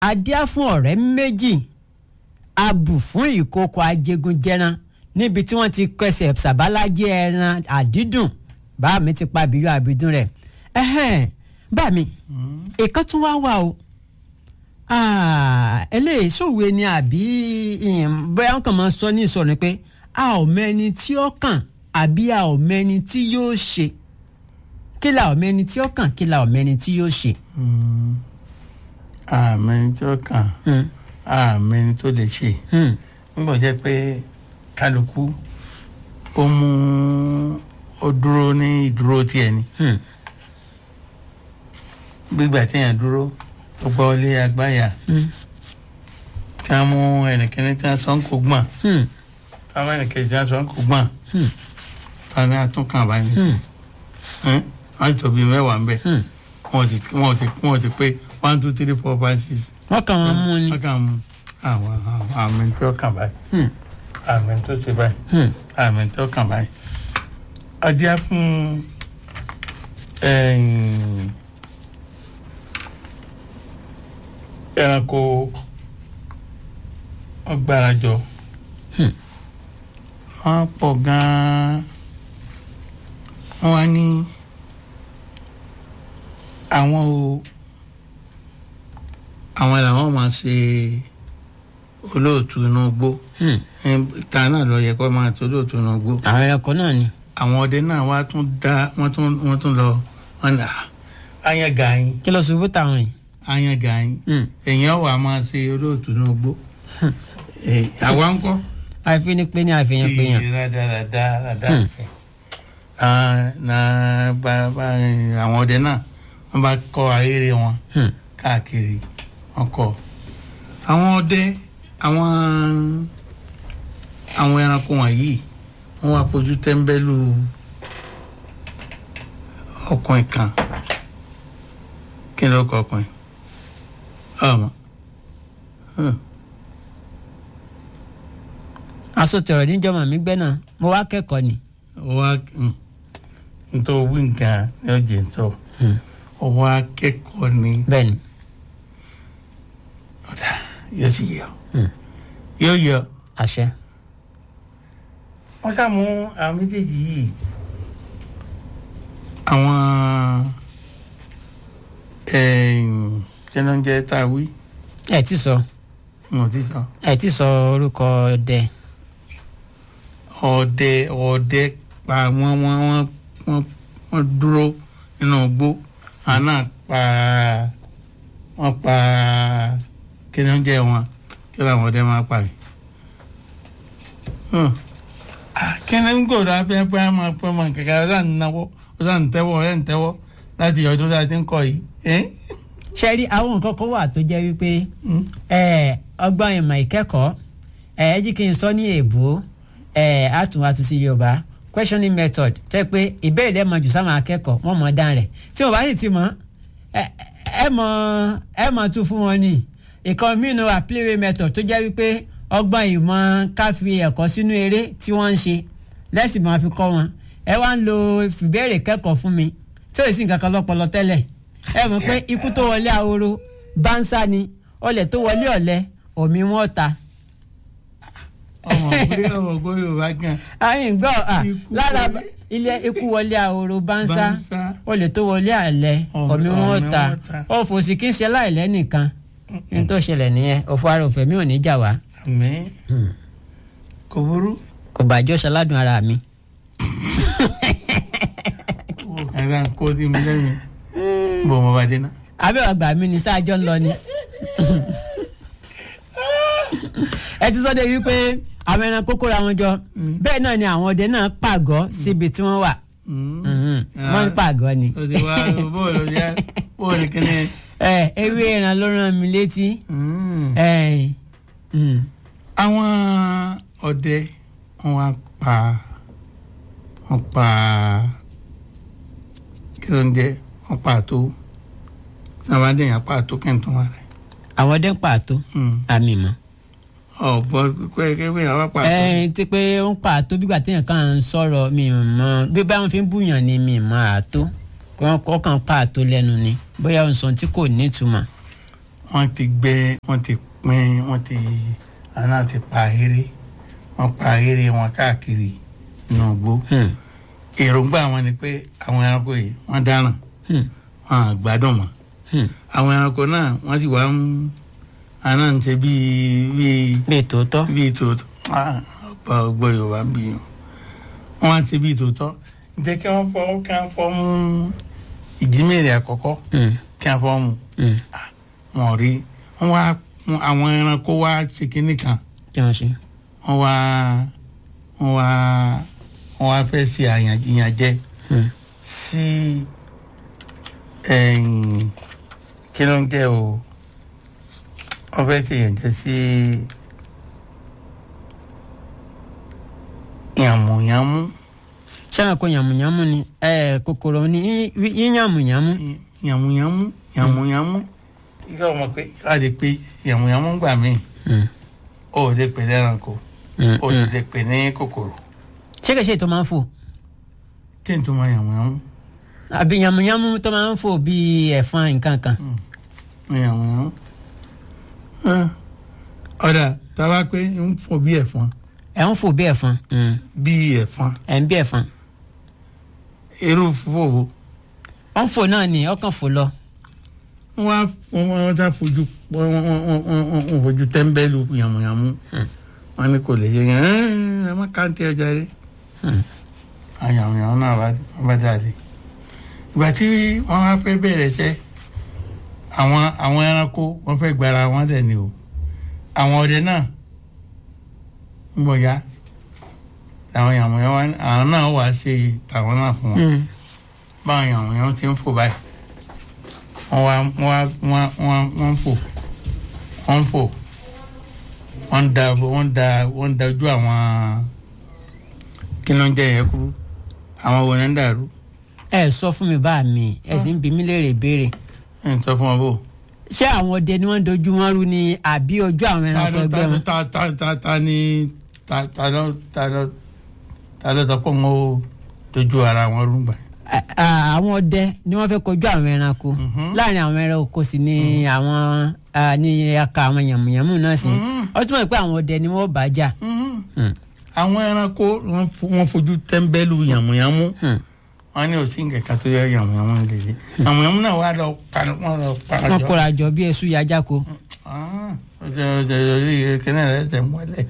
adíá fún ọ̀rẹ́ méjì abù fún ìkòkò ajégunjẹran níbi tí wọ́n ti kẹsẹ̀ sàbálájẹ ẹran àdídùn bá mi ti pa àbíyọ àbídùn rẹ̀ ẹ̀hẹ́n bá mi ìkan tún wá wà o Ah, eléyìí sòwe ni àbí ìyẹn bóyá wọn kàn máa sọ ní ìsọ̀rọ̀ ni pé a ò mẹni tí ó kàn àbí a ò mẹni tí yóò ṣe kí la ò mẹni tí ó kàn kí la ò mẹni tí yóò ṣe. àmì tó kàn Hmm, àmì tó lè ṣe hmm, nígbà jẹ́ pé kálukú ó mú ó dúró ní ìdúró tiẹ̀ ni hmm, gbígbà téèyàn dúró tó gbọ́ lé agbáyà hmm, tí wọ́n mú ẹnìkíní tí wọ́n sọ ń kó gbọ̀n hmm, tí wọ́n mú ẹnìkejì tí wọ́n sọ ń kó gbọ̀n hmm, tí wọ́n ní àtúnkàn báyìí hmm, ẹ́n wọ́n ti tóbi mẹ́wàá ń bẹ̀ hmm. wọ́n ti wọ́n ti wọ́n ti pé one two three four five six wọ́n kàn wọ́n mú ni. wọ́n kàn mú àwọn àwọn àmì tó kàn báyìí Hmm, àmì tó ti báyìí hmm, àmì tó kàn báyìí ọdíá fún ẹ̀yìn ẹranko wọ́n gbárajọ Hmm. wọ́n pọ̀ gan-an wọ́n wá ní àwọn o àwọn làwọn máa ṣe olóòtú inú igbó hmm. ìta náà lọ yẹ kó máa tó olóòtú inú igbó àwọn ẹranko náà ni. àwọn ọdẹ náà wá tún dá wọ́n tún wọ́n tún lọ wọ́n nà áyán gàáyín kí ló ṣubú táwọn yìí. áyán gàáyín Hmm. èèyàn wà máa ṣe olóòtú inú igbó Eh, àwa ń kọ́ àìfi ni pé ní àfihàn pé yàn. rádaràdà rádà Hmm. sí na bá bá àwọn ọdẹ náà wọ́n bá kọ́ ayére wọn Hmm, káàkiri wọ́n kọ́ àwọn ọdẹ àwọn àwọn ẹranko wọ̀nyí wọ́n wá fojú tẹ́ńbẹ́lú ọkùnrin kan kí ló kọ ọkùnrin ọmọ Hmm. asọ̀tẹ̀rọ̀ níjọ́mọ̀ mi gbẹ́ náà mo wá kẹ́kọ̀ọ́ ni. wá hmm, nítorí wí nǹkan ní ọjọ́ ìtọ́ Hmm, ọwọ́ akẹ́kọ̀ọ́ ni bẹ́ẹ̀ ni. ọ̀dà yóò sì yọ Hmm, yóò yọ àṣẹ. wọ́n sàmú àwọn méjèèjì yìí àwọn jẹ́nọ́jẹ́ tá a wí ẹ ti sọ wọn ò ti sọ ẹ ti sọ orúkọ ọdẹ. ọdẹ ọdẹ pa wọ́n wọ́n wọ́n wọ́n wọ́n dúró nínú igbó àná pa wọ́n pa jẹ́nọ́jẹ́ wọn kí làwọn ọdẹ máa pa yìí. Hmm. Ah, kíni ń gbòòrò afẹ́fẹ́ máa pẹ́ mọ kẹ̀kẹ́ ọ̀sán ń náwó ọ̀sán ń tẹ́wọ́ ọ̀sán ń tẹ́wọ́ láti ọdún tá a ti ń kọ́ yìí. Eh? ṣe rí àwọn nǹkan kan wà tó jẹ́ wípé Hmm. ẹ, ọgbọ́n ìmọ̀ ìkẹ́kọ̀ọ́ ẹ ẹ jí kí n sọ ní èèbó ẹ àtúnwàtú sí yorùbá questioning method tẹ́ pé ìbéèrè lẹ́ẹ̀ mọ̀ jù sáwọn akẹ́kọ̀ọ́ wọ́n mọ̀ dáhùn rẹ̀ tí wọ́n bá sì ti mọ̀ ẹ ẹ mọ̀ ẹ mọ̀ tún fún wọn ní ìkan mìíràn wà playway method tó jẹ́ wípé ọgbọ́n ìmọ̀ ká fi ẹ̀kọ́ sínú eré tí wọ́n ń ṣe lẹ́sìn máa fi kọ́ wọn ẹ wá ń lo ìbéèrè kẹ́kọ̀ọ́ fún mi tí ò sí nǹkan kan lọ́pọlọ tẹ́lẹ̀ ẹ mọ̀ pé ikú tó wọlé ahoro bánsá ni ọlẹ̀ tó wọlé ọ̀lẹ́ omi wọn ta. ọmọ ògbé ọmọ ògbé yorùbá gan. ayin gbọ́ à Ikú lára wọlé. ilé ikú wọlé ahoro bánsá Bánsá. ọlẹ̀ tó wọlé àlẹ́ Omi- omi wọn omi ta wọn ta. òfòsì kí n ṣe láìlẹ́ nìkan ní tó ṣẹlẹ̀ nìyẹn òfò ara òfẹ́ mi ò ní jà wá àmì kò burú. kò bàjọ́ ṣaládùn ara mi. ẹ̀rọ kó sí mi lẹ́yìn bò mo bá dé ná. abẹ́ ọgbà mi ní sáájọ́ ń lọ ni. ẹ ti sọ de wípé àwọn ẹran kókó ra wọn jọ bẹ́ẹ̀ náà ni àwọn ọdẹ náà pàgọ́ síbi tí wọ́n wà Mhm. wọ́n ń pàgọ́ ni. o ti wá bóòlù yá bóòlù kìíní. ẹ ewé ẹran ló rán mi létí. ẹ mm. àwọn ọdẹ wọn wá pa wọn pa kí ló ń jẹ wọn pa àtó sábà dẹ̀yìn pa àtó kẹ́ntùn wa rẹ̀ àwọn ọdẹ ń pàtó àmì mọ́. ọ̀gbọ́n kẹ́kẹ́ àwọn pa àtó. ẹ ti pé ó ń pàtó bígbà téèyàn kàn ń sọ̀rọ̀ mi mọ́ bí báwọn fi ń búyàn ni mi mọ́ àtó wọn kọ́ kàn pàtó lẹ́nu ni bóyá òun sọ tí kò nítumọ̀. wọ́n ti gbẹ wọ́n ti pín wọ́n ti àná ti pa eré wọ́n pa eré wọn káàkiri inú igbó Hmm. èròǹgbà wọn ni pé àwọn ẹranko yìí wọ́n dáràn Hmm. wọn à gbádùn mọ́ Hmm. àwọn ẹranko náà wọ́n sì wá ń àná ń ṣe bíi bíi bíi tòótọ́. bíi tòótọ́ Ah, ọgbà ọgbọ́ yorùbá ń bí yàn wọ́n á ṣe bíi tòótọ́ jẹ́ kí wọ́n fọ́ kí wọ́n fọ́ mú ìjímèrè àkọ́kọ́ Hmm. kí wọ́n fọ́ mú Hmm. wọn ò rí wọ́n wá wọ́n- àwọn ẹranko wá ṣe kinní kan kí wọ́n ṣe. wọ́n wá wọ́n wá wọ́n wá fẹ́ ṣe àyàn- ìyànjẹ Hmm. sí ẹ̀yìn kí ló ń jẹ́ o wọ́n fẹ́ ṣe ìyànjẹ sí yàmùyàmù sẹ́wọ̀n kó yàmùyàmù ni ẹ̀ kòkòrò ni yí- yíyàmùyàmù. yàmùyàmù yàmùyàmù yíyá ọmọ pé láti pé yàmùyàmù gbà mí Hmm. ó lè pè lẹ́ranko Hmm. ó sì lè pè ní kòkòrò ṣé kìí ṣe ètò máa ń fò kí n tó máa yàmùyàmù àbí yàmùyàmù tó máa ń fò bíi ẹ̀fọn nǹkan kan. yàmùyàmù ọ̀dà tá a bá pé ń fò bí ẹ̀fọn ẹ̀ ń fò bí ẹ̀fọn. Hmm. bí ẹ̀fọn ẹ̀ ń bí ẹ̀fọn. irú fòwò wọ́n fò náà ni ọkàn fò lọ. wọ́n wá wọ́n wọ́n tá fojú wọ́n wọ́n wọ́n wọ́n wọ́n wọ́n fojú tẹ́ḿbẹ́lú yàmùyàmù wọ́n ní kò lè yẹ yẹn ẹ má káńtì ọjà rẹ Hmm. àyàmùyàmù náà bá wọ́n bá jáde ìgbà tí wọ́n wá fẹ́ bẹ̀rẹ̀ iṣẹ́ àwọn àwọn ẹranko wọ́n fẹ́ gbára wọn dẹ̀ ni o àwọn ọdẹ náà ń bọ̀ ya àwọn yàmùyàmù wa- àwọn náà wà á ṣe tàwọn náà fún wọn Hmm. báwọn yàmùyàmù ti ń fò báyìí wọ́n wá wọ́n wá wọ́n wọ́n wọ́n ń fò wọ́n ń fò wọ́n ń da wọ́n ń da wọ́n ń da ojú àwọn kí ló ń jẹ́ yẹn kúrú àwọn wo ni ń dàrú ẹ sọ fún mi bá mi ẹ sì ń bi mí léèrè ìbéèrè ẹ̀ ń sọ fún wọn bò. ṣé àwọn ọdẹ ni wọ́n ń dojú wọn rú ni àbí ojú àwọn ta ẹranko ló ẹgbẹ́ ta wọn. ta ta ta ta ni ta ta ló ta ló ta ló sọ pé wọn ó dojú ara wọn rúgbà. À- à, àwọn ọdẹ ni wọ́n fẹ́ kojú àwọn ẹranko Mhm. láàrin àwọn ẹranko sì ni àwọn à, ní aka àwọn yàmùyàmù náà sí Mhm. ó túmọ̀ pé àwọn ọdẹ ni wọ́n bá jà. Hmm. àwọn ẹranko wọn fo- wọn fojú tẹ́ḿbẹ́lú yàmùyàmù Hmm. wọn ní òsín kẹ̀kẹ́ tó yẹ yàmùyàmù lè ṣe yàmùyàmù náà wà lọ pa wọn lọ para wọ́n jọ. kóra jọ bí esu yajako. Ah, ọjọ́ ọjọ́ orí kẹ́nẹ́ rẹ̀ tẹ̀ mọ́lẹ̀.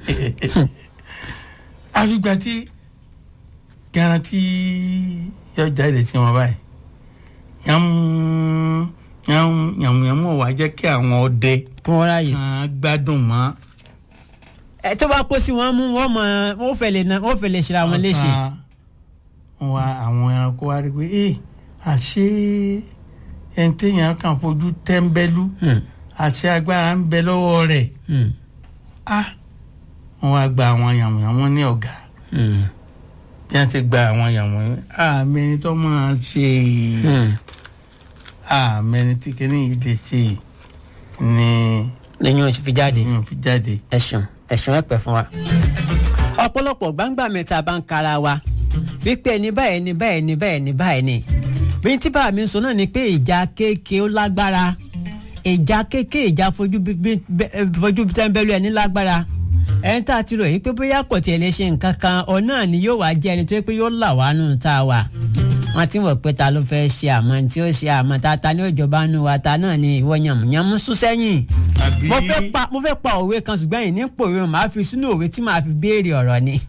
àfìgbà tí garanti yọ jáde sí wọn báyìí yàmù yàmù yàmùyàmù wà jẹ́ kí àwọn ọdẹ kí wọ́n ráàyè. kan gbádùn mọ́. ẹ tó bá kó sí wọn mú wọn mọ wọn fẹ́ lè na wọn fẹ́ lè ṣe àwọn léṣe. ọ̀kan wa àwọn ẹranko wa rí i pé ee àṣé ẹni téèyàn kàn fojú tẹ́ńbẹ́lú Hmm. àṣé agbára ń bẹ lọ́wọ́ rẹ̀ Hmm. ah wọ́n wá gba àwọn yàmùyàmù ní ọ̀gá Hmm. bí wọ́n ti gba àwọn yàmùyàmù àmì ẹni tó máa ṣe Hmm. àmì ẹni tí kìíní yìí lè ṣe ni lẹ́yìn oṣù fi jáde. yóò fi jáde. ẹ̀sùn ẹ̀sùn ẹ̀pẹ̀ fún wa. ọ̀pọ̀lọpọ̀ gbangba mẹ́ta bá ń kara wa wípé ẹni báyìí ẹni báyìí ẹni báyìí ẹni báyìí ni. bí tí bá mi sọ náà ni pé ìjà kéèké ó lágbára ìjà kéèké ìjà fojú bí- bí- bẹ́- ẹ, fojú tẹ́ńbẹ́lú ẹni lágbára ẹni tá a ti rò yìí pé bóyá kò tiẹ̀ lè ṣe nǹkan kan ọ náà ni yóò wá jẹ́ ẹni tó yẹ pé yóò là wá nù tá a wà wọ́n ti wọ̀ pé ta ló fẹ́ ṣe àmọ́ tí ó ṣe àmọ́ ta ta ní òjọba nù wa ta náà ni ìwọ yànmùyànmú sún sẹ́yìn àbí mo fẹ́ pa mo fẹ́ pa òwe kan ṣùgbọ́n yìí ní pòwe màá fi sínú òwe tí màá fi béèrè ọ̀rọ̀ ni.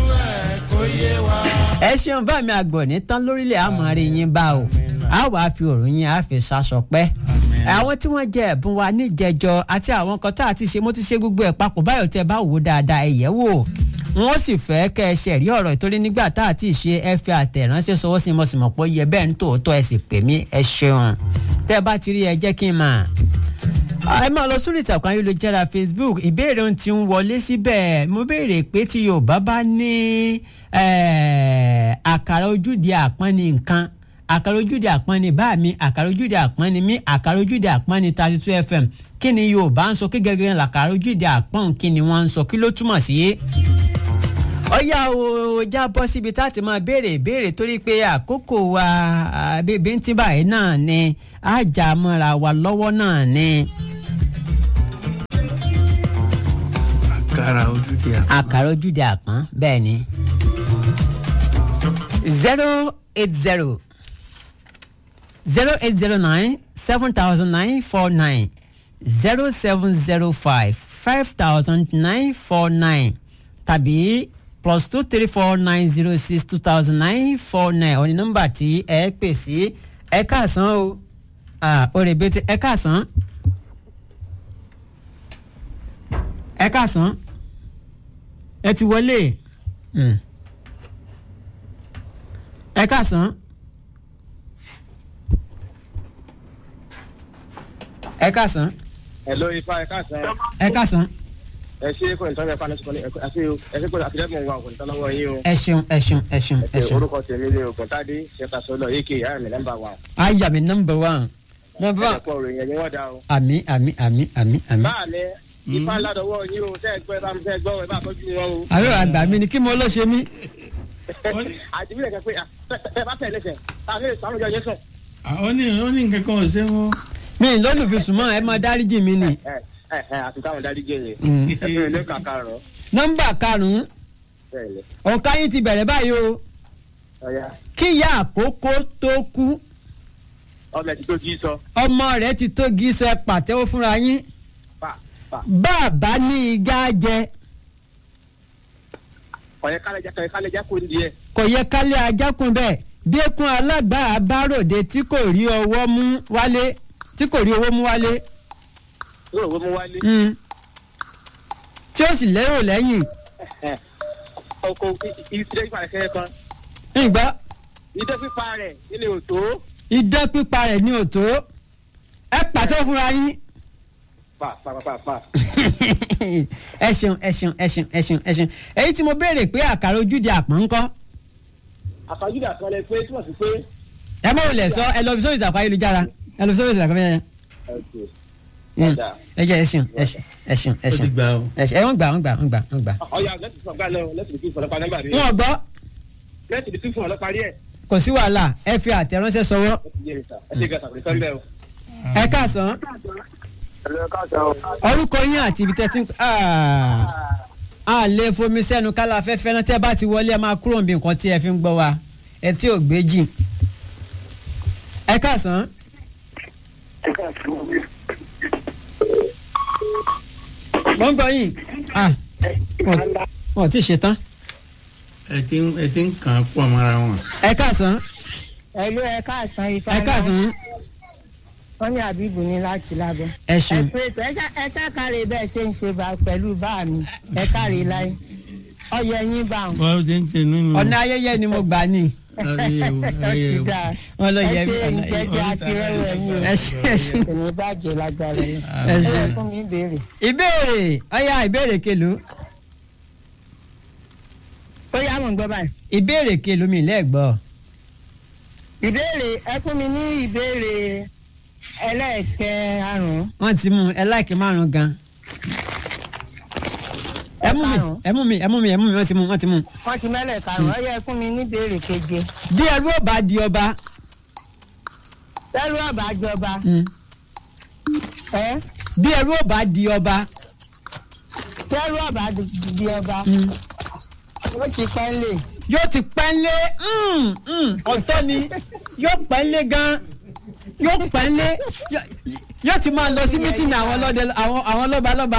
ẹ ṣeun bá mi àgbọ̀ ní tán lórílẹ̀ àmọ́ rí yín bá o a wàá fi òrùn yín a fi ṣaṣọ pẹ́. àwọn tí wọ́n jẹ ẹ̀bùn wa níjẹjọ àti àwọn kan tá a ti ṣe mo ti ṣe gbogbo ẹ̀ papọ̀ báyọ̀ tẹ́ bá wò ó dáadáa ẹ yẹ̀ wò wọ́n sì fẹ́ kẹ́ ẹ ṣe rí ọ̀rọ̀ ìtorí nígbà tá a ti ṣe ẹ fi àtẹ̀ránṣẹ́ sọwọ́ sí mo sì mọ̀ pé ó yẹ bẹ́ẹ̀ ń tòótọ́ ẹ sì pè mí ẹ ṣeun tẹ́ ẹ bá ti rí ẹ jẹ́ kí n mà ẹ máa lọ sórí ìtàkùn ayélujára facebook ìbéèrè ohun tí ń wọlé síbẹ̀ mo béèrè pé tí yorùbá bá ní eh, àkàrà ojúde àpọ́n ní nǹkan àkàrà ojúde àpọ́n ní bá mi àkàrà ojúde àpọ́n ní mí àkàrà ojúde àpọ́n ní thirty two fm kí ni yorùbá ń sọ kí gẹ́gẹ́ làkàrà ojúde àpọ́n kí ni wọ́n ń sọ kí ló túmọ̀ sí ọyá o já bọ́ síbi tá a ti máa béèrè ìbéèrè torí pé àkókò wa bèbè ń tí báyìí náà ni àjà mọ́ra wa lọ́wọ́ náà ni àkàrà ojúde àpọ́n. àkàrà ojúde àpọ́n bẹ́ẹ̀ ni zero eight zero zero eight zero nine seven thousand nine four nine zero seven zero five five thousand nine four nine tàbí plus two three four nine zero six two thousand nine four nine òní nọ́mbà tí ẹ pè sí ẹ káàsán o ah, ó rè bété ẹ káàsán ẹ káàsán ẹ ti wọlé Mm. ẹ káàsán ẹ káàsán Hello ifá ẹ káàsán ẹ káàsán ẹ ṣe kò ní tọ́jú ẹ fáwọn ẹ̀sìn àti ẹ ṣe kò àtìlẹ́mọ̀ wa kò ní tọ́jú lọ́wọ́ yín o. ẹ ṣeun ẹ ṣeun ẹ ṣeun ẹ ẹ ṣeun orúkọ tèmi ni ògùntàdé ṣẹta sọlọ yìí kì í àmì nọ́mbà wa. ayà mi nọmba one nọmba ẹ one pọ̀ ròyìn ẹ̀yìn wọ́n dá o. àmì àmì àmì àmì àmì. báàlẹ̀ ifá ládọ̀wọ́ yín o tẹ́ ẹ gbọ́ ẹ bá tẹ́ ẹ gbọ́ ẹ bá tọ́jú wọn o. àbí àgbà mi ni kí mo lọ ṣe mí. àdìbílẹ̀ kẹ pé ẹ bá tẹ̀ lẹ́sẹ̀ àmì ìsàmújọ yẹn sùn. ó ní ó ní nǹkan kan ò ṣe wọ́n. mi ì lólùfẹ́ sùnmọ́ ẹ máa dáríjì mi ni. ẹ ẹ ẹ àti táwọn dárí jẹ yẹn. Mm. ẹ fún mi ní kàkà rọ. nọmba karùn-ún bẹ́ẹ̀ ni òǹkà yín ti bẹ̀rẹ̀ báyìí o ọ̀ya kí ìyá àkókò tó kú ọmọ ẹ̀ ti tó jí sọ ọmọ rẹ̀ ti tó gíṣọ ẹ pàtẹ́wọ́ fúnra yín pa pa bàbá ní igá jẹ ọ̀yẹ́ kálẹ̀já kọ̀yẹ́ kálẹ̀já kò ní díẹ̀. kò yẹ kálẹ̀ ajákun bẹ́ẹ̀ bí ekun alágbára bá ròde tí kò rí ọwọ́ mú wálé tí kò rí owó mú wálé yóò wọ́n mú wálé. mm, tí ó sì lérò lẹ́yìn ọkọ̀ ìdílé ìpà rẹ̀ kẹ́kẹ́ kan ìgbà ìdé pípa rẹ̀ nílé òtó idán pípa rẹ̀ ní òtó ẹ pàtẹ́wọ́ fúnra yín. pa pa pa pa pa. ẹ ṣeun ẹ ṣeun ẹ ṣeun ẹ ṣeun ẹ ṣeun èyí tí mo béèrè pé àkàrà ojúde àpọ̀n ńkọ́ àfàjúdà kan lẹ pé túmọ̀ sí pé. ẹ mọ̀ wòlẹ̀ sọ ẹ lọ fi sórí ìsàkó ayélujára ẹ lọ fi sórí ìsàkó ayélujára ẹ jẹ́ ẹ ṣeun ẹ ṣeun ẹ ṣeun ẹ ó ti ṣeun gbà ó. ẹ ṣeun ẹ wọ́n gbà wọ́n gbà wọ́n gbà wọ́n gbà. ọ̀ya lẹ́tì fún ọ̀gá náà lẹ́tì bí fún ọlọ́pàá nọ́mbà mi. wọn gbọ́ lẹ́tì bí fún ọlọ́pàá rí ẹ̀. kò sí wàhálà ẹ fi àtẹ̀ránṣẹ́ sọwọ́ ẹ ti yé mi sà ẹ ti gàtà pé sọ́ńbẹ́ o. ẹ káàsán ẹ̀lẹ́ káàsán o. orúkọ yín àti ibi tẹ́tí a lè fomi sẹ́nu kálá afẹ́fẹ́ náà tẹ́ bá ti wọlé ẹ máa kúrò níbi nǹkan tí ẹ fi ń gbọ́ wa ẹ tí ò gbé jì ẹ káàsán. mo ń gbọ́ yín ah wọn wọn ò tí ì ṣe tán ẹ ti ń ẹ ti ń kàn án pọ̀ mọ́ra wọn. ẹ káàsán ẹlú ẹ káàsán ifá ẹ káàsán wọn ní àbíbù ní láti lábẹ. ẹ ẹ ṣeun pé ètò ẹ ṣá- ẹ ṣàkàrẹ bẹ́ẹ̀ ṣe ń ṣe bá pẹ̀lú bá mi ẹ káre láyé ọyẹ yín bá wọn. bọ́ọ̀ ti ń ṣe nínú. ọ̀nà ayẹyẹ ni mo gbà ní ayẹyẹ o, ó ayẹyẹ ti o. dáa wọn lọ ẹ yẹ ṣe ọ̀nà ìjẹjẹ àti rẹwẹ yín o ẹ ṣe ẹ ṣe kò ní bàjẹ́ lágbára yín. ẹ ẹ ṣe. yẹ fún mi béèrè. ìbéèrè ọyá ìbéèrè kelu ó yá mọ̀ ń gbọ́ báyìí. ìbéèrè kelu mi lẹ́gbọ́ ìbéèrè ẹ fún mi ní ìbéèrè ẹlẹ́ẹ̀kẹ́ àrùn. wọ́n ti mú ẹ láìkí márùn gan ẹ mú mi ẹ mú mi ẹ mú mi ẹ mú mi wọ́n ti mú wọ́n ti mú. wọ́n ti mẹ́lẹ̀ karùn-ún ó yẹ fún mi ní ìbéèrè keje. bí ẹrú ò bá di ọba tẹ́lú ọ̀bà jọba mm, ẹ bí ẹrú ò bá di ọba tẹ́lú ọ̀bà di ọba mm, ó ti pẹ́ lè. yóò ti pẹ́ńlé mm, mm, ọ̀tọ̀ ni yóò pẹ́ńlé gan yóò pẹ́ńlé yó- yóò ti máa lọ sí mítìnì àwọn ọlọ́dẹ àwọn àwọn lọ́balọ́ba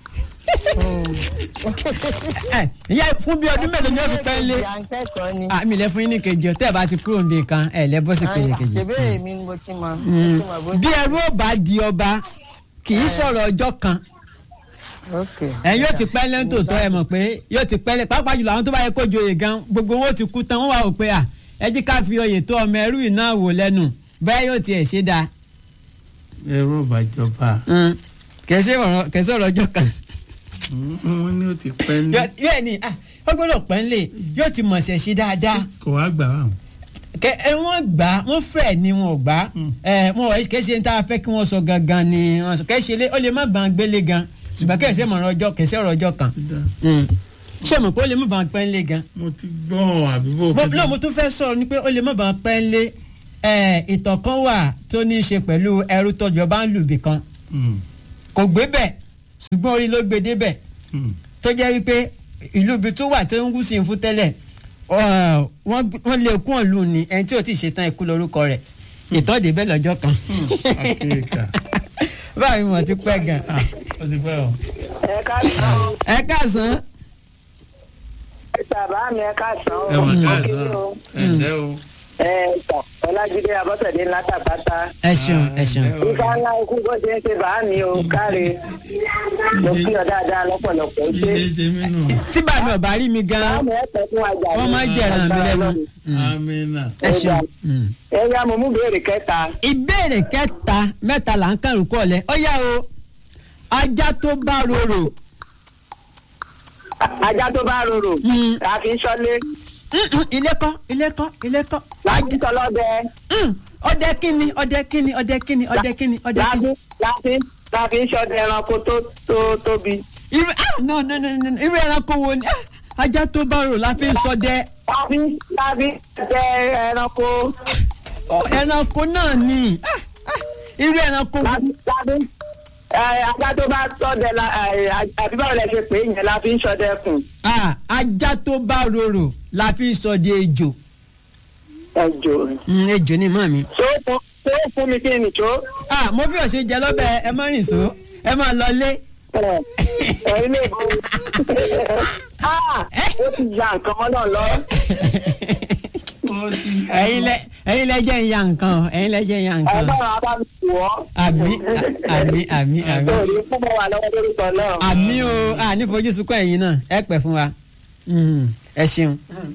ẹ ìyá fún bí ọdún mélòó ni ó fi pẹ́ńlé. ìyá ń kẹ́kọ̀ọ́ ni. àmì ilẹ̀ fún yín ní kejì ọ̀tẹ́ ẹ̀ bá ti kúrò níbi kan ẹ̀ lẹ́ bọ́ sí kejì kejì. ṣèbéèrè mi ni mo ti mọ. mo Mm. ti mọ bó bí ṣe- ẹrú ò bá di ọba kì í sọ̀rọ̀ ọjọ́ kan ok ẹ̀ yóò ti pẹ́ lẹ́ńtòótọ́ ẹ mọ̀ pé yóò ti pẹ́ lẹ́ pàápàá jùlọ àwọn tó bá yẹ kó joyè gan gbogbo wọn ó ti kú tán wọ́n wà ó pé à ẹ jí ká fi oyè tó ọmọ ẹrú iná wò lẹ́nu bẹ́ẹ̀ yóò tiẹ̀ ṣe dáa. ẹrú ìbàjọba. kẹ̀ sí ọ̀rọ̀ ọjọ́ kan. wọ́n ní ó ti pẹ́ ní. bẹ́ẹ̀ ni ah, ó gbọ́dọ̀ pẹ́ ńlẹ̀ yóò ti mọ̀ọ́sẹ̀ ṣe dáadáa. kò wá gbà wá. kẹ ẹ wọn gbà wọn fẹ ni wọn ò gbà ẹ wọn ò kẹ ṣe ń tá a fẹ́ kí wọn sọ gangan ni wọn sọ kẹ ṣe lé ó lè má bàn gbélé gan ṣùgbọ́n kẹsẹ mọ̀ràn ọjọ́ kẹsẹ ọ̀rọ̀ ọjọ́ kan Ti dá. ṣé mo pé ó lè má bàn pẹ́ ńlé gan mo ti gbọ́ àbíbò. mo náà mo tún fẹ́ sọ̀rọ̀ ni pé ó lè má bàn pẹ́ ńlé ẹ ìtàn kan wà tó ní í ṣe pẹ̀lú ẹrú tọjọba ń lùbì kan kò gbé bẹ̀ ṣùgbọ́n orí ló gbé débẹ̀ tó jẹ́ wípé ìlú ibi tó wà tó ń gúúsù ń fún tẹ́lẹ̀ ọ, wọ́n gbé- wọ́n lé kún ọ̀lù ni ẹni tí ò tí ì ṣetán ikú lórúkọ rẹ̀ ìtọ́jú bẹ́ẹ̀ lọ́jọ́ kan akéèkà báyìí mo ti pẹ́ gan. ah ó ti pẹ́ o. ẹ káàsán o ẹ káàsán ẹ bàbá mi ẹ káàsán o ẹ mọ̀ ká ẹ Kí sọ ni o? ẹ ǹlẹ́ o. ẹ tọ ọlájídé abọ́sẹ̀dé ńlá tàbátà ẹ ṣeun ẹ ṣeun. ẹ ǹlẹ́ o. ifá ńlá ikú bó ṣe ń ṣe bàá mi o káre mo kí ọ dáadáa lọ́pọ̀lọpọ̀ ó ṣe jíjẹ ṣe mí nù. tí bàbá ọba rí mi bàá gan mi ẹ pẹ́ fún ajá wọ́n máa jẹ̀ràn mi lẹ́nu. Mm. amina. ẹ ṣeun. Mm. ẹ yá mo mú béèrè kẹta ìbéèrè kẹta mẹ́ta là ń kàn rúkọ lẹ ó yá o ajá tó bá rorò ajá tó bá rorò Mm. la fi ń ṣọ́lé Mm-mm, ilé kọ́ ilé kọ́ ilé kọ́ la fi ń ṣọlọ́dẹ Mm, ọdẹ kíni ọdẹ kíni ọdẹ kíni ọdẹ kíni ọdẹ la kíni. fi la fi la fi ń ṣọdẹ ẹranko tó tó tóbi irú ah no no no no irú ẹranko wo ni ah, ajá tó bá rorò la fi ń ṣọdẹ la fi la fi ṣọdẹ ẹranko Ọ, ẹranko náà ni ah, ah, irú ẹranko la wo. fi la fi ẹ ajá tó bá ṣọdẹ la ẹ àbí báwo lẹ ṣe pè é yẹn la fi ń ṣọdẹ kùn Ah, ajá tó bá rorò la fi ń ṣọdẹ ejò ẹjọ Mm, ejò ni mọ́ mi. tó fún tó fún mi kí ni tó ah mo fi ọ̀sẹ̀ jẹ lọ́bẹ̀ ẹ má rìn só ẹ má lọ lé. ẹ ẹ ilé ìbò ah ó ti ya nǹkan mọ́ náà lọ. ó ti ẹ̀yin lẹ ẹ̀yin lẹ jẹ́ ìyá nǹkan o, ẹ̀yin lẹ jẹ́ ìyá nǹkan. ọlọ́run á bá mi wọ̀ ọ́. àmì àmì àmì àmì tó ní fún mọ́ wa lọ́wọ́ lórúkọ náà. àmì o à ní fojú sunkún ẹ̀yin náà ẹ pẹ́ fún wa Mm, ẹ ṣeun.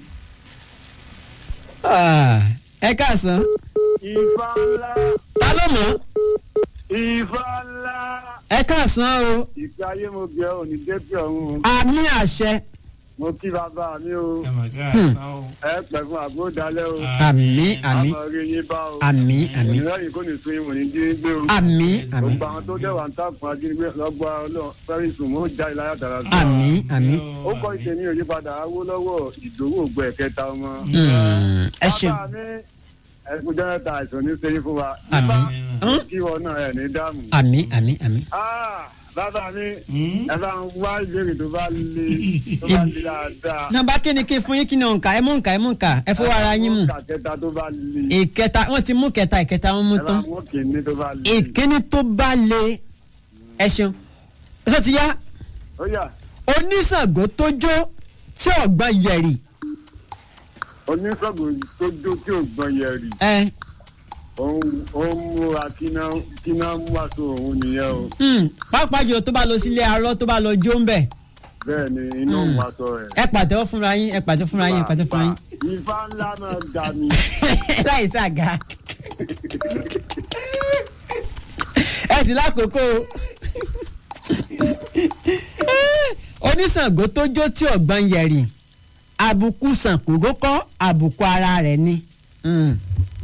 Ah, ẹ káàsán ìfà ńlá ta ló mọ̀ ìfà ńlá ẹ káàsán o ìgbà ayé mo bẹ̀ ọ́ ní débí ọ̀hún àmì àṣẹ mo kí bàbá mi o ẹ mọ̀ ká ẹ sọ o. ẹ pẹ̀ fún àgbódalẹ̀ o àmì àmì àmọ́ rí yín bá o àmì àmì ìrìnlẹ́yìn kò ní sun ìwọ̀n ní jí gbé o àmì àmì gbogbo àwọn tó dẹ̀wà ń tàkùn ajínigbé lọ́gbà ọlọ́run fẹ́rí sùn mọ́ jáde láyà tààrà sí. àmì àmì ó kọ́ ìṣe ní òyípadà awólọ́wọ̀ ìdòwò ògbẹ́ ẹ̀kẹta ọmọ. Mm, ẹ ṣeun bàbá mi ẹkùn jẹ́rẹ́ta àìsàn ní sẹ́yìn fún wa. àmì Amina. Mm, kí wọn náà ẹ̀ ní dààmú. àmì àmì àmì. Ah, bàbá mi Hmm? ẹ bá ń wá ìbéèrè tó bá le tó bá le dáadáa. nọ́mbà kíni kí n fún yín kí ni òǹkà ẹ mú òǹkà ẹ mú òǹkà ẹ fọwọ́ ara yín mú. kàkẹ́ta tó bá le. ìkẹta wọ́n ti mú kẹta ìkẹta wọ́n mú ẹ bá tán. mú kìíní tó bá le. ìkíní tó bá le ẹ ṣeun ṣé ti yá ó yá oníṣàngó tó jó tí ọgbọ́n yẹ̀rì oníṣègùn tó jó tí ò gbọ́n yẹ rì. ẹ òun òun múra kíná kíná mú aṣọ òun nìyẹn o. hmm, pàápàá jùlọ tó bá lọ sílé arọ tó bá lọ jó ń bẹ̀ bẹ́ẹ̀ ni inú Mm. mú aṣọ rẹ̀. ẹ pàtẹ́wọ́ fúnra yín ẹ pàtẹ́wọ́ fúnra yín ẹ pàtẹ́wọ́ fúnra yín Ifá ńlá náà ga mi. láì sàgá ẹ sì lákòókò oníṣàngó tó jó tí ọgbọ́n yẹ̀rì àbùkù sànkógó kọ́ àbùkù ara rẹ̀ ni. Hmm.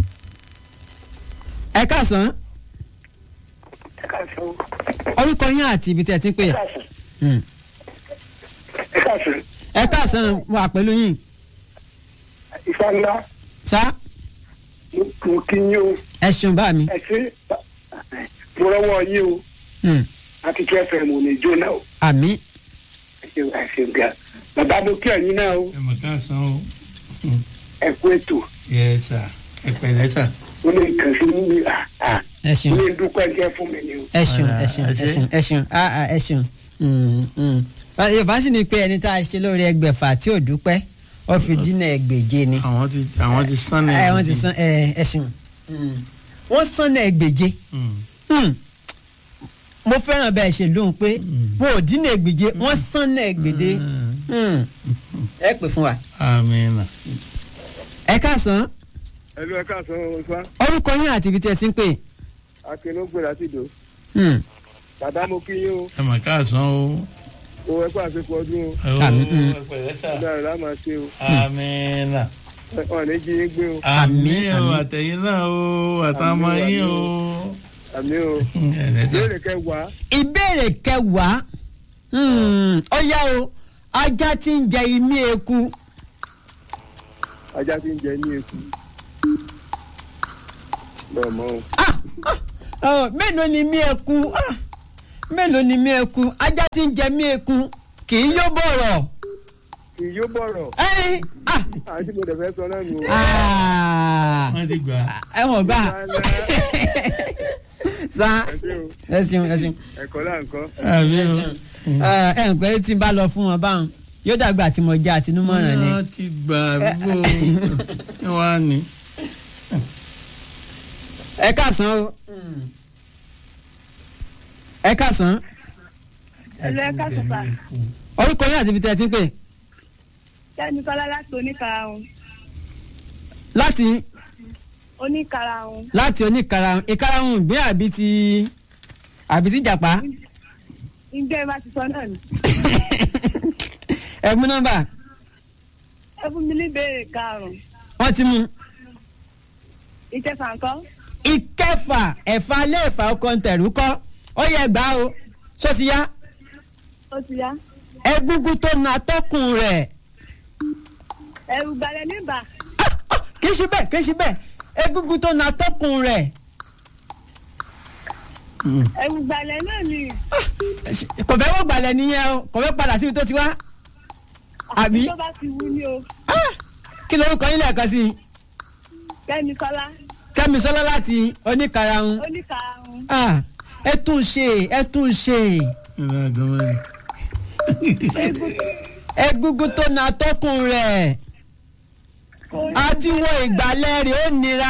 ẹ káàsán ẹ káàsán orúkọ yín àti ibi tí ẹ ti ń pè é. káàsán Hmm. ẹ káàsán ẹ káàsán wà pẹ̀lú yín Ifá ńlá sá mo kí yín o ẹ ṣeun bá mi. ẹ ṣe mo rọwọ́ yín o Hmm. àti tí ẹ fẹ́ mo lè jóná o àmì ẹ ṣe ẹ ṣe ga bàbá mo kí ẹ̀yin náà o ẹ mọ̀ ká sọ o. ẹ kú ètò yẹ sà ẹ pẹ̀lẹ́ sà. ó lè kàn sí mi à à ẹ ó ṣeun lè dúpẹ́ jẹ́ fún mi ni o. ẹ ṣeun Ọ̀rẹ́, ẹ ṣeun ẹ ẹ ṣé. ṣeun ẹ ṣeun ah ah ẹ ṣeun. Hmm, hmm. yorùbá sì ni pé ẹni tá a ṣe lórí ẹgbẹ̀fà tí ò dúpẹ́ ó fi dínà ẹgbẹ̀je ni. àwọn ti àwọn ti sán ní. ẹ wọ́n ti san ẹ ẹ ṣeun. Hmm. wọ́n san náà ẹgbẹ̀je. Hmm. Hmm. mo fẹ́ràn bẹ́ẹ̀ ṣe lóhùn pé wọn ò dínà ẹgbẹ̀je wọ́n san náà ẹgbẹ̀je. Hmm. ẹ pè fún wa. amina. ẹ káàsán ẹlú ẹ káàsán Ifá orúkọ yín àti ibi tí ẹ ti ń pè. akínúgbè láti ìdò Hmm. bàbá mo kí yín o ẹ mọ̀ ká sọ o. o ẹ kó àṣepọ̀ ọdún o Ó, Àmín. Hmm. ẹ pẹ̀lẹ́ sà. ọ̀dà rẹ̀ láà máa ṣe o amina. ọ̀ ní jí yín gbé o àmín o àmín. àtẹ̀yìn náà o àtàwọn Àmín, yín o. àmì o ẹ sà. ìbéèrè kẹwàá ìbéèrè kẹwàá Hmm. ó yá o ajá tí ń jẹ imí eku ajá tí ń jẹ ní eku bẹ́ẹ̀ mọ́ o Ah, ah, oh, mélòó ni imí eku Ah, mélòó ni imí eku ajá tí ń jẹ imí eku kì í yó bọ̀rọ̀ kì í yóò bọ̀rọ̀ ẹ́ẹ́ ah àti mo dẹ̀ fẹ́ sọ náà nù. ah wọ́n ti gbà. ẹ wọ̀n gbà sa ẹ ṣe o ẹ ṣeun ẹ ṣeun ẹ̀kọ́ là ń kọ́. àbí o. ẹ ẹ ń pẹ́ tí n bá lọ fún wọn báwọn yóò dàgbà tí mo já àtinúmọ̀ràn ni. wọ́n ti gbà bó ẹ wá ní. ẹ káàsán o ẹ káàsán Ẹ̀lú ẹ̀ka sọ̀tà. orúkọ yín àti ibi tẹ́ ẹ ti ń pè Kẹ́mi Kọ́lá láti oníkarahun. láti Oníkarahun. láti oníkarahun ìkarahun ìgbín àbí ti àbí ti jàpá Ǹjẹ́ ìbá ti sọ náà ni? ẹ mú nọ́mbà Ẹ fún mi ní ìbéèrè karùn-ún. wọ́n ti mú Ìkẹfà ńkọ́? ìkẹfà ẹ̀fà léèfà ọkọ̀ ntẹ̀rù kọ́ ó yẹ gbà o ṣó ti yá Ó ti yá. egungun tó na atọ́kùn rẹ̀ Ẹ̀rù gbalẹ̀ níbà. Ah, ah, kì í ṣe bẹ́ẹ̀ kì í ṣe bẹ́ẹ̀ egungun tó na atọ́kùn rẹ̀ Ẹ̀rù gbalẹ̀ náà ni. kò fẹ́ wọ́n gbalẹ̀ nìyẹn o kò fẹ́ padà síbi tó ti wá Àbí? Tó bá ti wú ni o. Ah, kí lorúkọ yín lẹ́ẹ̀kan sí i Kẹ́mi Kọ́lá. kẹ́mi sọ́lá láti oníkarahun Oníkarahun. Ah, ẹ tún ṣe ẹ tún ṣe ìlà àgọ́mọ́ rẹ̀. egungun tó na atọ́kùn rẹ̀ àti wọ ìgbàlẹ̀ rẹ̀ ó nira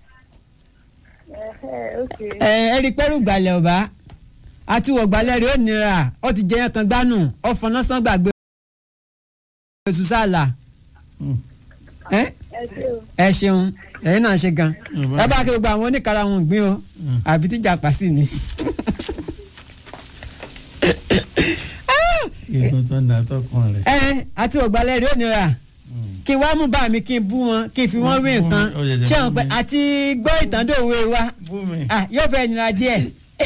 Ẹ̀hẹ́, ok. ẹ ẹ rí pẹ́rù ìgbàlẹ̀ ọ̀bá àti wọ ìgbàlẹ̀ rẹ̀ ó nira ó ti jẹyàn kan gbánù ó fọná sán gbàgbé oṣù sàlà ẹ Ẹ ṣé o. ẹ ṣeun ẹ̀yin náà ṣe gan ẹ bá kí gbogbo àwọn oníkarahun gbìn o àbí tíjà pàṣẹ ni. egun tó ń da tọkàn rẹ̀. ẹ àti ògbálẹ̀ rẹ̀ ò nira kí n wá mú bá mi kí n bú wọn kí n fi wọn wé nǹkan Ó yẹ jẹ́ ṣé wọn bú pẹ mi. àti gbọ́ ìtàn dòwe wa bú mi. ah, yóò fẹ́ nira díẹ̀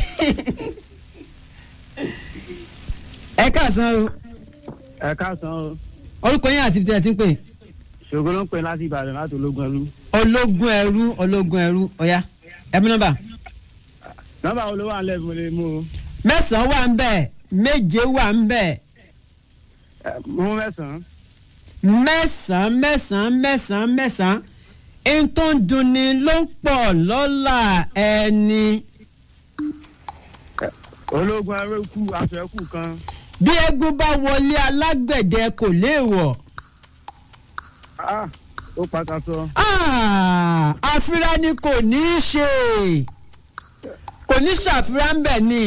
ẹ káàsán o ẹ káàsán o orúkọ yín àti ibi tí ẹ ti ń pè ṣògo ló ń pè láti ìbàdàn láti ológun ẹlú. ológun ẹrú ológun ẹrú ọ̀yá ẹbí nọ́mbà nọ́mbà wo ló wà nílẹ̀ mo lè mú o. mẹ́sàn-án wà ń bẹ̀ méje wà ń bẹ̀ Ẹ, mú mẹ́sàn-án. mẹ́sàn-án mẹ́sàn-án mẹ́sàn-án mẹ́sàn-án ẹni tó ń dunni ló ń pọ̀ lọ́la ẹni. ológun ẹrú kú aṣọ ẹkú kan. bí eégún bá wọlé alágbẹ̀dẹ kò léèwọ̀ Ah, ó pàtàkì. Ah, àfírá ni kò ní í ṣe kò ní ṣàfírá ń bẹ̀ ni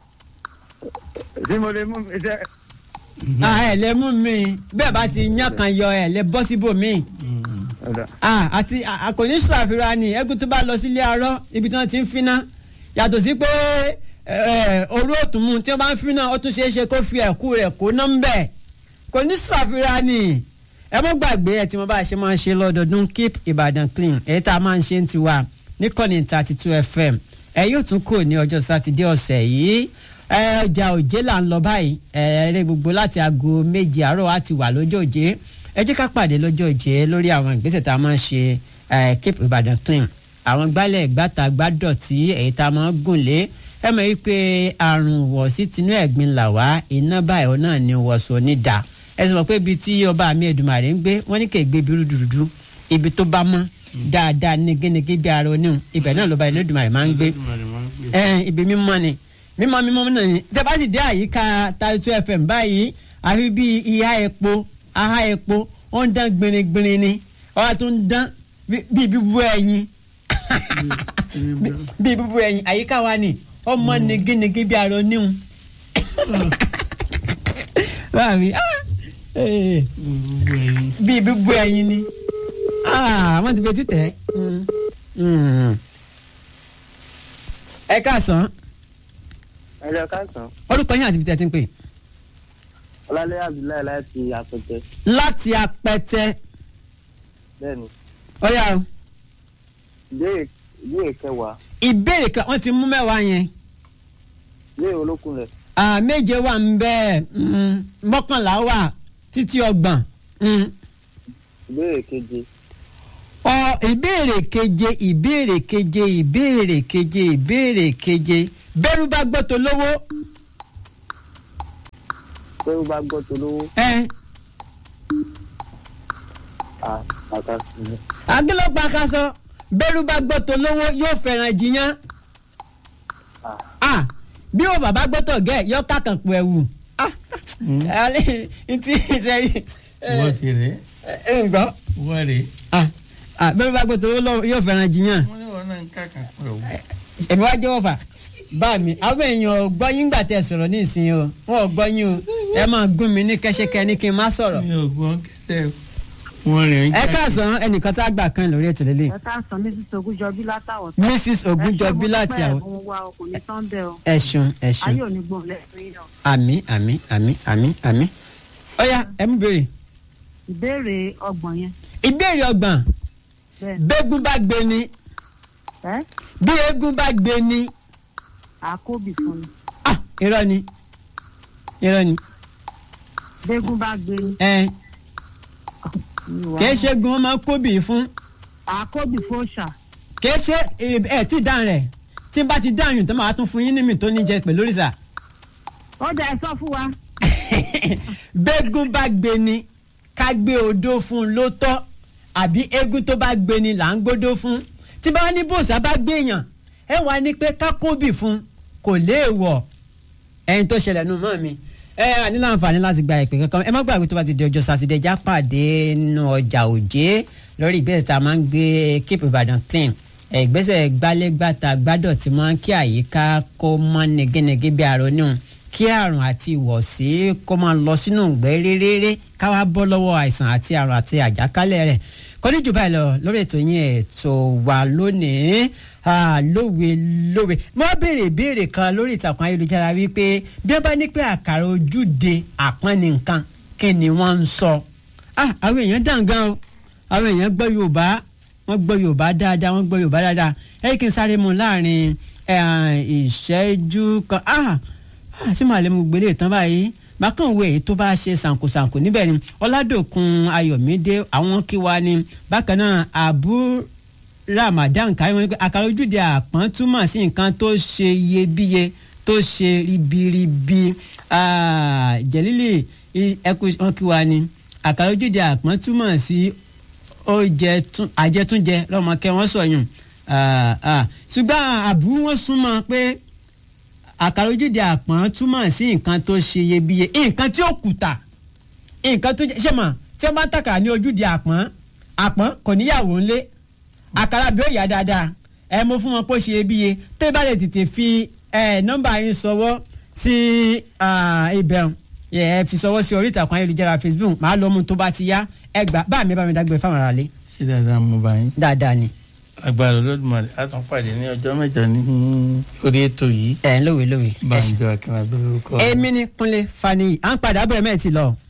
ṣé mo lè mú iṣẹ́. Ah, ẹ̀ lè mú mi bẹ́ẹ̀ bá ti yán kan yọ ẹ̀ lè bọ́ síbòmíì ọ̀dà Ah, àti a- a kò ní ṣàfihàn ni eégún tó bá lọ sílé arọ ibi tí wọ́n ti ń finá yàtọ̀ sí pé eh, orú òtún mu tí wọ́n bá ń finá ó tún ṣeé ṣe kó fi ẹ̀kú rẹ̀ kó ná ń bẹ̀ kò ní ṣàfihàn ni ẹ mọ́ gbàgbé ẹ tí mo bá ṣe máa ń ṣe lọ́dọọdún keep Ìbàdàn clean èyí tá a máa ń ṣe ń tiwa níkànnì thirty two fm ẹ yóò tún kò ní ọjọ́ sátidé ọ̀sẹ̀ yìí ẹ ọjà òjé là ń lọ báyìí ẹ eré gbogbo láti aago méje àárọ̀ á ti wà lọ́jọ́ òjé ẹ jẹ́ ká pàdé lọ́jọ́ òjé lórí àwọn ìgbésẹ̀ tá a máa ń ṣe ẹ keep Ìbàdàn clean àwọn gbálẹ̀ gbàtà gbàdọ̀tí èyí tá a máa ń gùn lé ẹ mọ̀ wípé àrùn wọ̀ sí tinú ẹ̀gbin là wá iná báyìí náà ni wọ̀sùn onídàá ẹ sọ pé ibi tí ọba mi Èdùmàrè ń gbé wọ́n ní kè gbé ibi rúdurùdu ibi tó bá mọ́ dáadáa nígínnígí bí ara oníhùn ibẹ̀ náà lọ́ba Èdùmàrè máa ń gbé ẹ ibi mímọ́ ni mímọ́ mímọ́ náà ni tẹ́ bá sì dé àyíká Taitu FM báyìí àfi bí ìhà epo aha epo ó ń dán gbìnrín-gbìnrín ni ọba tó ń dán bí- bí bíbú ẹyin bí bíbú ẹyin àyíká wa ni ọmọ nígínnígí bí ara oníhùn báàmí bí bíbú ẹyin ni Ah, wọ́n ti fi títẹ̀ Mm. Mm. ẹ káàsán ẹ lọ káàsán. orúkọ yín àti ibi tí ẹ ti ń pè. ọlálẹ́ abdullahi láti àpẹtẹ. láti apẹtẹ bẹ́ẹ̀ni ọyá o ìbéèrè ìbéèrè kẹwàá ìbéèrè kan wọ́n ti mú mẹ́wàá yẹn ìbéèrè olókùn rẹ̀ Ah, méje wà ń bẹ́ẹ̀ mm, mọ́kànlá wà títí ọgbọ̀n Mm. ìbéèrè keje ọ ìbéèrè keje ìbéèrè keje ìbéèrè keje ìbéèrè keje bẹ́rù bá gbọ́ tó lówó pé ó bá gbọ́ tó lówó ẹ à àkàsí ni. agilọ́pàá kaṣọ bẹ́rù bá gbọ́ tó lówó yóò fẹ́ràn jiyàn à ah bí o bàbá gbọ́tọ̀ gẹ̀ yọ kákan pọ̀ ẹ̀wù ah alẹ́ ntí sẹ́rí wọ́n ṣe rè ẹ ń gbọ́ wọ́n rè ah ah bẹ́rù bá gbọ́ tó lówó yóò fẹ́ràn jiyàn wọ́n ní wọn náà ń kàkà pẹ̀lú. èmi wá jẹ́wọ́ fà bá mi àwọn èèyàn gbọ́ yín gbà tẹ sọ̀rọ̀ ní ìsìn o wọn ò gbọ́ yín o ẹ máa gún mi ní kẹ́sẹ́kẹ́ ní kí n má sọ̀rọ̀. mi ò gbọ́n kẹ́sẹ̀ wọ́n rè ń ẹ káàsán ẹnìkan tá a gbà kan lórí ètò lélẹ̀ ẹ káàsán mrs ogunjọbí látàwọ̀ mrs ogunjọbí láti àwọn ẹ̀bùn wa o kò ní tán bẹ́ẹ̀ o ẹ̀sùn ẹ̀sùn ayé ò ní gbòòrò lẹ́sìn yín o. àmì àmì àmì àmì àmì. ọ̀ya ẹ mú béèrè. ìbéèrè ọgbọ̀n yẹn ìbéèrè ọgbọ̀n bẹ́ẹ̀ bẹ́gùn bá gbé ni ẹ́ bí eégún bá gbé ni àkóbì fún mi ah irọ́ ni irọ́ ni bẹ́gùn bá gbé ní ẹ ìwà kìí ṣe gun ọmọ kóbì fún àkóbì fún ṣà kìí ṣe ẹ tí dáhùn rẹ̀ tí n bá ti dáhùn tó máa tún fún yín ní mi tó ní jẹ pẹ̀lú òrìṣà. ó dẹ̀ ẹ sọ fún wa bẹ́gùn bá gbé ni ká gbé odó fún un ló tọ́ àbí eégún tó bá gbé ni là ń gbódó fún tí bá ní bòòsà bá gbéyàn ẹ wá ní pé ká kóbì fún un kò léèwọ̀ ẹyin tó ṣẹlẹ̀ nù mọ́ mi ẹ ẹ ní láǹfààní láti gba ìpè kankan ẹ má gbàgbé tó bá ti di ọjọ́ sátidé já pàdé nínú ọjà òjé lórí ìgbésẹ̀ tá a máa ń gbé keep Ìbàdàn clean ẹ, ìgbésẹ̀ gbálẹ́gbàtà gbádọ̀ tí máa ń kí àyíká kó mọ́ negenege bí aronú kí àrùn àti ìwọ̀sí kó máa lọ sínú ìgbẹ́ réréré káwá bọ́ lọ́wọ́ àìsàn àti àrùn àti àjàkálẹ̀ rẹ̀ kọ́ni jù báyìí lọ lórí ètò yín ètò wa lónìí ah, lówe lówe mo wá béèrè ìbéèrè kan lórí ìtàkùn ayélujára wípé bí wọ́n bá ní pé àkàrà ojúde àpọ́n ní nǹkan kí ni wọ́n ń sọ ah, àwọn èèyàn dàn gan o àwọn èèyàn gbọ́ Yorùbá wọ́n gbọ́ Yorùbá dáadáa wọ́n gbọ́ Yorùbá dáadáa ẹ kí n sáré mu láàrin eh, ìṣẹ́jú kan ah, ah, sí màálé mu gbélé tán báyìí bákan wo èyí tó bá ṣe ṣàǹkóṣàǹkó níbẹ̀ ni ọládòkun ayọ̀mídé àwọn kí wa ni bákan náà abu ramadan kárí wọn ni pé àkàrà ojúde àpọ́n túmọ̀ sí nǹkan tó ṣe iyebíye tó ṣe ribiribi Ah, jẹ̀lílì i- ẹkú wọn kí wa ni àkàrà ojúde àpọ́n túmọ̀ sí oúnjẹ tún- àjẹtúnjẹ lọ́mọkẹ́ wọ́n sọ̀yún Ah, ah. ṣùgbọ́n àbú wọn súnmọ́ pé àkàrà ojúde àpọ́n túmọ̀ sí nǹkan tó ṣe iyebíye nǹkan tí ó kùtà nǹkan tó jẹ́ ṣé mà tí wọ́n bá ń tàkàrà ní ojúde àpọ́n àpọ́n kò níyàwó ńlé àkàrà bí ó yà dáadáa ẹ mú fún wọn pé ó ṣe iyebíye tó bá lè tètè fi ẹ nọ́mbà yín sọwọ́ sí ibẹ̀ ẹ fi sọwọ́ sí orí ìtàkùn ayélujára Facebook màá lọ mú tó bá ti yá ẹ gbà bá mi bá mi dágbére fáwọn aráalé ṣé dáadáa mo bá yín. dáadáa ni agbára olódùmarè a tún pàdé ní ọjọ́ mẹ́jọ ní orí ètò yìí ẹ ń lówe lówe ẹ ṣe. banjo akínabí lórúkọ. èmi ni Kúnlé Faniyi à ń padà bọ̀ ẹ̀ mẹ́ẹ̀ ti lọ.